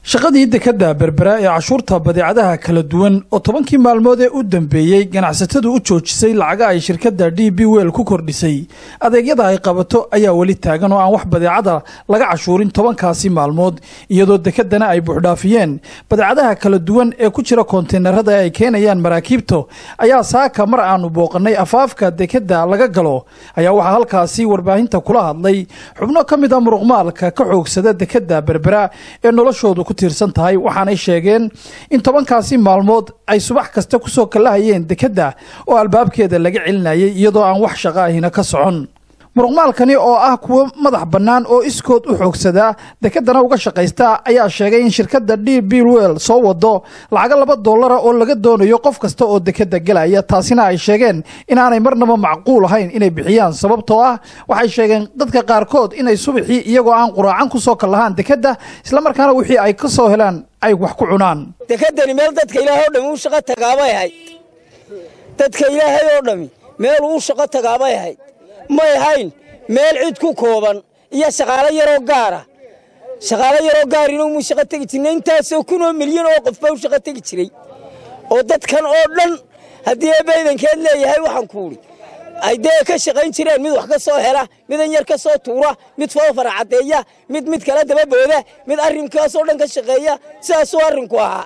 shaqadii dekedda berbera ee cashuurta badeecadaha kala duwan oo tobankii maalmood ee u dambeeyey ganacsatadu u joojisay lacaga ay shirkadda d b wel ku kordhisay adeegyada ay qabato ayaa weli taagan oo aan wax badeecada laga cashuurin tobankaasi maalmood iyadoo dekeddana ay buuxdhaafiyeen badeecadaha kala duwan ee ku jira koonteynarada ay keenayaan maraakiibto ayaa saaka mar aanu booqannay afaafka dekedda laga galo ayaa waxaa halkaasi warbaahinta kula hadlay xubno ka mid a muruqmaalka ka xoogsada dekedda berbera ee noloshoodu ku tiirsan tahay waxaanay sheegeen in tobankaasi maalmood ay subax kasta kusoo kallahayeen dekedda oo albaabkeeda laga celinayay iyadoo aan wax shaqo ahina ka socon muruqmaalkani oo ah kuwo madax bannaan oo iskood u xoogsadaa dekeddana uga shaqaysta ayaa sheegay in shirkadda d b wel soo wado lacago laba dollara oo laga doonayo qof kasta oo dekedda gelaya taasina ay sheegeen inaanay marnaba macquul ahayn inay bixiyaan sababtoo ah waxay sheegeen dadka qaarkood inay subaxii iyagoo aan quraacan kusoo kallahaan dekedda islamarkaana wixii ay ka soo helaan ay wax ku cunaan dekeddani meel dadka ilaahay oo dhami u shaqo tagaabay ahayd dadka ilaahay oo dhami meel uu shaqo tagaabay ahayd may hayn meel cid ku kooban iyo shaqaalo yaroo gaara shaqaalo yaroo gaarina umuu shaqo tegi jirna intaasoo kunoo milyan oo qof baa u shaqo tegi jiray oo dadkan oo dhan haddii eebbaydankeed leeyahay waxaan kuudhi ay dee ka shaqayn jireen mid wax ka soo hela midan yar ka soo tuura mid foofara caddeeya mid mid kala dababooda mid arrinkaasoo dhan ka shaqeeya sidaasuu arrinku ahaa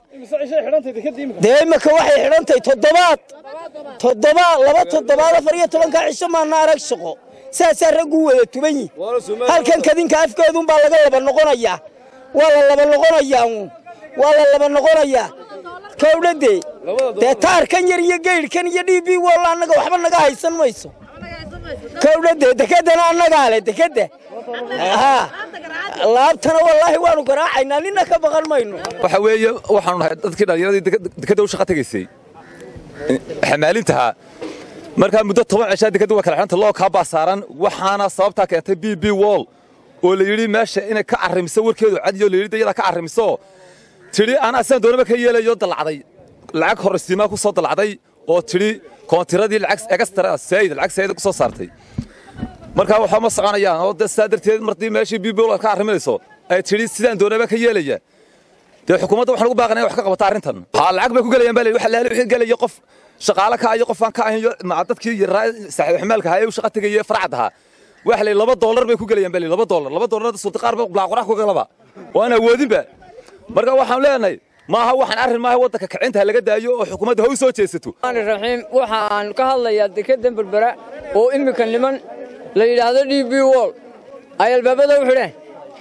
dee imaka waxay xidhantahay toddobaad toddobaad laba toddobaad afar iyo tobankaa cisho maana arag shaqo saasaa raggu wada tuban yihin halkan kadinka afkeeduunbaa laga laba noqonayaa waa la laba noqonayaa uun waa la laba noqonayaa kowdhadee dee taarkan yar iyo geydhkan iyo d b walla annaga waxba naga haysan mayso kowdhadee dekeddana annagaa leh dekedda haa laabtana wallaahi waanu garaacaynaa nina ka baqan mayno waxa weeye waxaanu nahay dadkii dhallinyaradii dekedda u shaqa tegaysay xamaalintahaa markaa muddo toban cishaa dekedda waa kala xidhanta loo kaa baa saaran waxaana sababtaa keentay b b wall oo la yidhi meesha inay ka carrimiso warkeedu cadiyo la yidhi dayadaa ka carrimiso tidhi anaa sidaan doonaba ka yeelayo dalacday lacag horraysiimaa ku soo dalacday oo tidhi koontiradii lacag egastra saayid lacag saayida ku soo saartay markaa waxba ma soconayaan oo de sidaa darteed martii meeshii b b wall ka arriminayso ay tidhi sidaan doonaba ka yeelaya dee xukuumadda waxaan ugu baaqanaya wax ka qabata arrintan haa lacag bay ku gelayaan baa la waxa laali wixii gelaya qof shaqaale ka ayo qof aan ka ahayn dadkii yaraa saaxiib xamaalka ahaa ee u shaqa tegaya farcad ahaa waxa la laba dollar bay ku gelayaan baa la laba dollar laba dollar suurta qaar ba blaaqurax ku galaba oo aan awoodinba marka waxaan leenahay maaha waxaan arrin maaha waddanka kicinta laga daayo oo xukuumadda ha u soo jeesato raxiim waxa aan ka hadlayaa dekedda berbera oo iminka niman la yidhaahdo d b wall ay albaabada u xidheen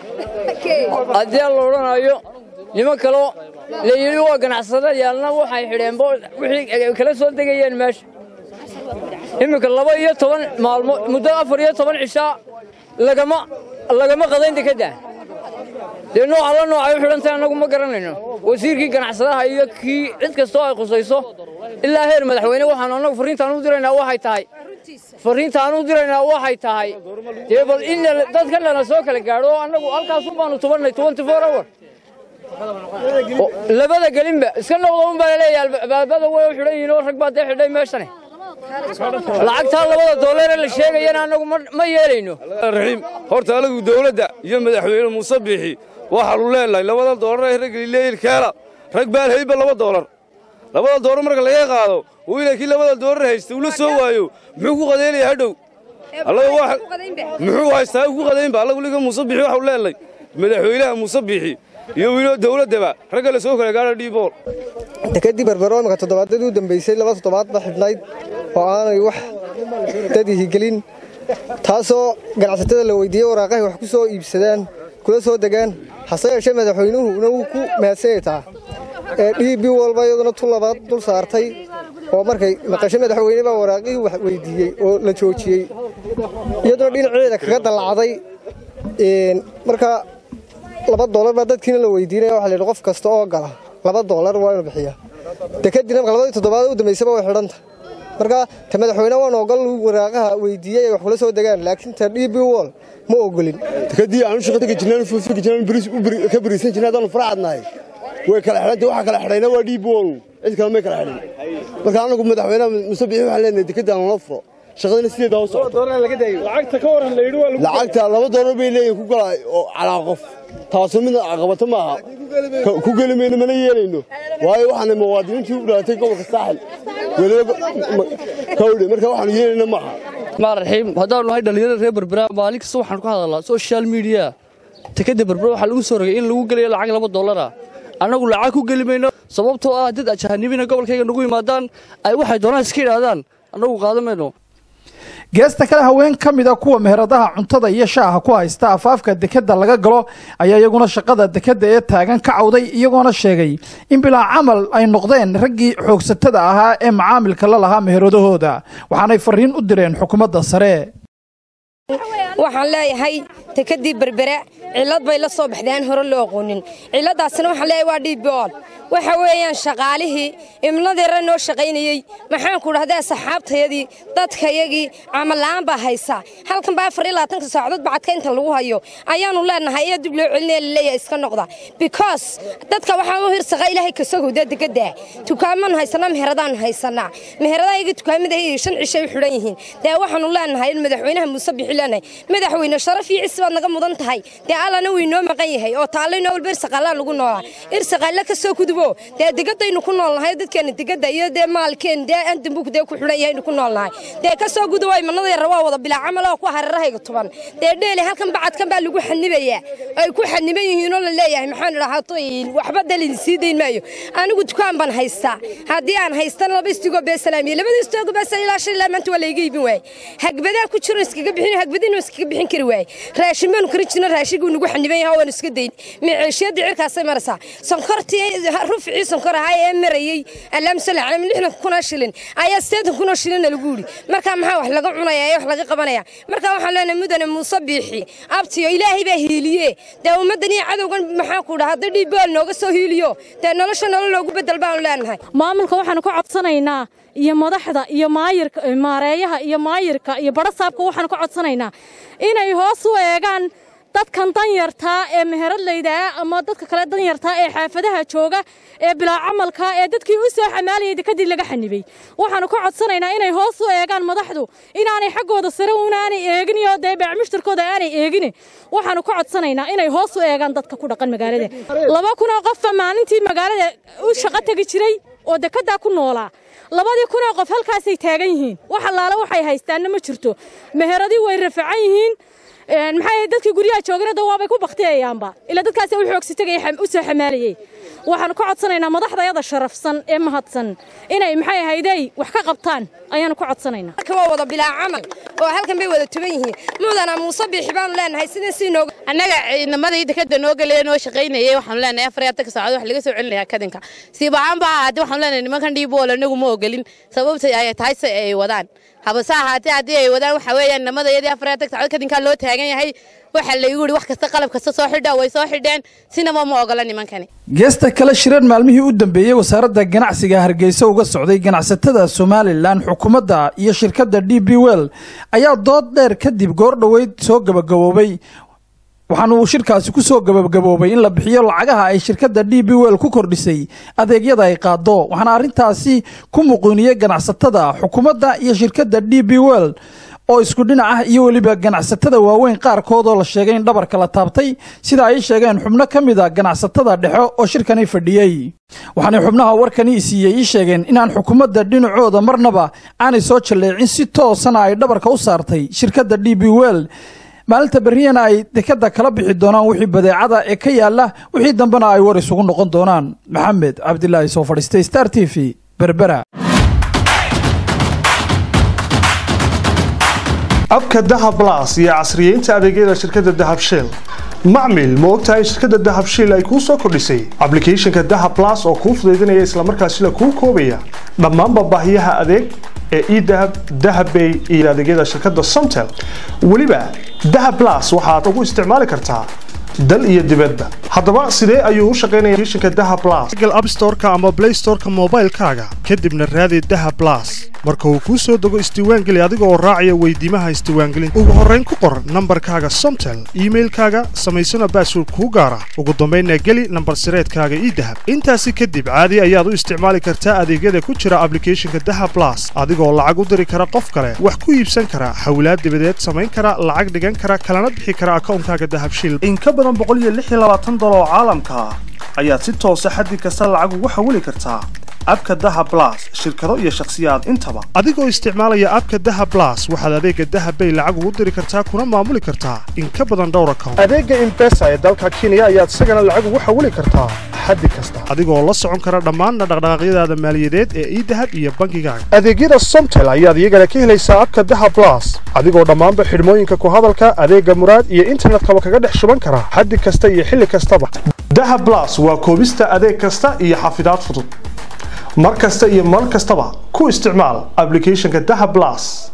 haddii la odhanayo niman kaloo la yidhi waa ganacsadayaalna waxay xidheenba wixii kala soo degayeen meesha iminka laba iyo toban maalmood muddo afar iyo toban cishaa lagama lagama qadayn dekedda dee nooca la noocay u xidhantahay annagu ma garanayno wasiirkii ganacsadaha iyo kii cid kastoo ay khusayso ilaa heer madaxweyne waxaanu annagu farriintaan u diraynaa waxay tahay farriintaan u diraynaa waxay tahay dee bal in dadka lana soo kala gaadho oo annagu halkaasun baanu tubannay twenty four hour labada gelinba iska noqda un baa laleeyahay albaabada way u xidhan yihiin oo rag baa dee xidhay meeshane lacagtaa labada doolare la sheegayana annagu ma yeelayno raxiim horta anagu dawladda iyo madaxweyne muuse biixi waxaanu leenahay labada doolar ee rag leeyilkeela rag baan hayba laba doolar labada doolar marka laga qaado uu ilaakii labada doolar haysta uu la soo waayo muxuu ku qadeynaya hadhow muxuu haystaa ku qadaynba allagu liga muuse biixi waxaanu leenahay madaxweynaha muuse biixi iyo wiilo dawladdaba ragga la soo kala gaadha dhiibool dekeddii berbero imika toddobaadadii u dambaysay laba toddobaad ba xidhnayd oo aanay wax dadihi gelin taasoo ganacsatada la weydiiyey waraaqahay wax ku soo iibsadaan kula soo degaan hase yeeshee madaxweynuhuna wuu ku mahadsanyay taa ee d b walba iyaduna tu labaad dul saartay oo markay maqasho madaxweyne baa waraaqihii wax weydiiyey oo la joojiyey iyaduna dhinaceeda kaga dallacday marka laba doolar baa dadkiina la weydiinaya waxa la yidhi qof kasta oo gala laba doolar waa inu bixiyaa dekeddiina marka labadii toddobaad u dambaysaba way xidhanta marka ta madaxweyne waan ogol waraaqaha weydiiyey ay wax kula soo degaan laakiin ta d b wall ma ogolin dekeddii aanu shaqa tegi jirnaan fuufigi jirnaan ka bariisan jirnay haddaanu faracadnahay way kala xidhantay waxa kala xidhayna waa d b wall cid kale may kala xidhin marka anagu madaxweynaha muuse biixi waxaan leenahay dekedda aan la furo shaqadana sideedaa u socota lacagta laba doolar bay leeyihin ku gala oo calaa qof taasoo midna caqabato maaha Ka- ku geli mayno mana yeelayno waayo waxaana muwaadiniintii u dhalatay gobolka saaxil weliba ma- kawdhe marka waxaanu yeelayna maaha maan raxiim haddaanu nahay dhallinyarada reer berbera maalin kasta waxaan ku hadalnaa social media tekada berbera waxaa lagu soo rogay in lagu gelayo lacag laba dollara annagu lacag ku geli mayno sababtoo ah dad ajahanibina gobolkayga nagu yimaadaan ay waxay doonaan iska idhaahdaan annagu qaadan mayno geesta kale haween ka mid a kuwa meheradaha cuntada iyo shaaha ku haysta afaafka dekadda laga galo ayaa iyaguna shaqada dekadda ee taagan ka cawday iyagoona sheegay in bilaa camal ay noqdeen raggii xoogsatada ahaa ee macaamilka la lahaa meheradahooda waxaanay fariin u direen xukuumadda sare waxaan leeyahay tekadii berbera cillad bay la soo baxday aan hore loo aqoonin cilladdaasina waxaan leeyahay waa dhiibbool waxa weeyaan shaqaalihii imnadeera noo shaqaynayey maxaanku dhahdaa saxaabtayadii dadkayagii camalla'aan baa haysa halkan baa afar iyo labaatanka saacadood bacadka inta lagu hayo ayaanu leenahay ee dib loo celinaya laleeyahay iska noqda because dadka waxaan u hirsaqa ilaahay kasogowda degadda tukaamaan haysanaa meheradaan haysanaa meheradayagii tukaamada shan cishay u xidhan yihiin dee waxaanu leenahay in madaxweynaha muuse bixi leenahay madaxweyne sharaf iyo cisi baad naga mudan tahay dee allana wuu inoo maqan yahay oo taallayno walba irsaqaallaan lagu noolaa irsaqaalle ka soo kudubo dee degadaynu ku noolnahay dadkeena degadda iyo dee maalkeen dee andambuk dee ku xidhan yahaynu ku noolnahay dee ka soo gudubo imanadayara waa wada bilaa camal oo ku hareerahayga tuban dee dheele halkan bacadkan baa lagu xanibayaa ay ku xaniban yihiin oo la leeyahay maxaan idhahaa waxba dalin sii dayn maayo anigu dukaan baan haystaa haddii aan haystana laba istigoo beesalaamiye labada istigoo beesal ilaa shan ilaa maanta waa layga iibin waayey hagbadaan ku jiro iskaga bixin hagbadiinu iskaga bixin kari waayey raashin baanu karin jirna raashiguu nagu xaniban yahay waanu iska dayn miciishiyadda cirkaasay maraysaa sonkortii rufcii sonkor ahaa ee marayey alaamsala calam lixdan kunoo shilin ayaa siddeetan kunoo shilina lagu yidhi marka maxaa wax laga cunaya ee wax laga qabanaya marka waxaan leenahay mudane muuse biixi abtiyo ilaahay baa hiiliye dee ummaddan iyo cadowgan maxaan ku dhaha hadda dhiibbool nooga soo hiiliyo dee nolosha nolol loogu bedel baanu leenahay maamulka waxaanu ka codsanaynaa iyo madaxda iyo maayirka maareeyaha iyo maayirka iyo barasaabka waxaanu ka codsanaynaa inay hoos u eegaan dadkan danyartaa ee meheradlaydaa ama dadka kale danyartaa ee xaafadaha jooga ee bilaa camalka ee dadkii u soo xamaalayay dekadii laga xanibay waxaanu ka codsanaynaa inay hoos u eegaan madaxdu inaanay xaggooda sare unaanay eegin iyo dee beecmushtarkooda aanay eegin waxaanu ka codsanaynaa inay hoos u eegaan dadka ku dhaqan magaalada laba kunoo qofba maalintii magaalada u shaqo tegi jiray oo dekaddaa ku noolaa labadii kunoo qof halkaasay taagan yihiin wax allaale waxay haystaanna ma jirto meheradii way rafacan yihiin maxay dadkii guryaha joogana dawaabay ku baktiyayaanba ilaa dadkaasi u xoogsi tagay u soo xamaalayay waxaanu ka codsanaynaa madaxdayada sharafsan ee mahadsan inay maxay ahaydey wax ka qabtaan ayaanu ka codsanaynaa halkan waa wada bilaa camal oo halkan bay wada tuban yihiin mudana muuse biixi baanu leenahay sida sii nooga annaga ciidamadii dekada noo gelaya noo shaqaynayay waxaanu leenahay afar iyo atanka saacadood wax laga soo celinayaa kadinka siibacaan baa ahaatee waxaanu leenahay nimankan dhiibool anagu ma ogolin sababta ay tahay se ay wadaan habase ahaatee haddii ay wadaan waxa weeyaan nimadayadii afar iyo atanka saacadood kadinkaa loo taagan yahay waxaa laygu yidhi wax kasta qalab kasta soo xidha way soo xidheen sinaba ma ogola nimankani geesta kale shireen maalmihii u dambeeyey wasaaradda ganacsiga hargeysa uga socday ganacsatada somalilan xukuumadda iyo shirkadda d b well ayaa dood dheer kadib goor dhoweyd soo gabagaboobay waxaana uu shirkaasi ku soo gabagaboobay in la bixiyo lacagaha ay shirkadda d b well ku kordhisay adeegyada ay qaado waxaana arrintaasi ku muquuniyey ganacsatada xukuumadda iyo shirkadda d b well oo isku dhinac ah iyo weliba ganacsatada waaweyn qaarkood oo la sheegay in dhabarka la taabtay sida ay sheegeen xubno ka mid a ganacsatada dhexe oo shirkani fadhiyey waxaanay xubnaha warkani siiyey ii sheegeen inaan xukuumadda dhinacooda marnaba aanay soo jalleecin si toosana ay dhabarka u saartay shirkadda d b well maalinta berriyana ay dekadda kala bixi doonaan wixii badeecada ee ka yaalla wixii dambena ay war isugu noqon doonaan maxamed cabdilaahi soo fadhiistay star t v berbera abka dahab las iyo casriyeynta adeegyada shirkadda dahab shell macmil ma ogtahay shirkadda dahab shell ay kuu soo kordhisay ablicathonka dahab las oo kuu fudaydinaya islamarkaasila kuu koobaya dhammaanba baahiyaha adeeg ee edahab dahabbay iyo adeegyada shirkadda somtel weliba dahab las waxaad ugu isticmaali kartaa dal iyo dibadba haddaba sidee ayuu u shaqaynaya applicationka dahab las google app storeka ama play storeka moobaylkaaga kadibna raadi dahab las marka uu kuu soo dego isdiiwaangeli adiga oo raacaya weydiimaha isdiiwaangelinta ugu horrayn ku qor nambarkaaga somtel iimailkaaga samaysana baasword kuu gaara ugu dambaynna geli nambar sireedkaaga ii dahab intaasi kadib caadi ayaad u isticmaali kartaa adeegyada ku jira ablicathonka daha blas adigoo lacag u diri kara qof kale wax ku iibsan kara xawlaad dibadeed samayn kara lacag dhigan kara kalana bixi kara akawnkaaga dahabshiil in ka badan dolar oo caalamka ah ayaad si toosa xaddi kasta lacag ugu xawili kartaa abka daha blas shirkado iyo shakhsiyaad intaba adigoo isticmaalaya abka daha blas waxaad adeega dahabbay lacag ugu diri kartaa kuna maamuli kartaa in ka badan dhowr account adeega imbesa ee dalka kenya ayaad isagana lacag ugu xawili kartaa xaddi kasta adigoo la socon kara dhammaanna dhaqdhaqaaqyadaada maaliyadeed ee idahab iyo bangigaaga adeegyada somtel ayaad iyagana ka helaysaa abka daha blas adigoo dhammaanba xidhmooyinka ku hadalka adeega muraad iyo internetkaba kaga dhex shuban kara xaddi kasta iyo xilli kastaba daha blas waa koobista adeeg kasta iyo xafidaad fudud mar kasta iyo mar kastaba ku isticmaal ablicathonka daha blas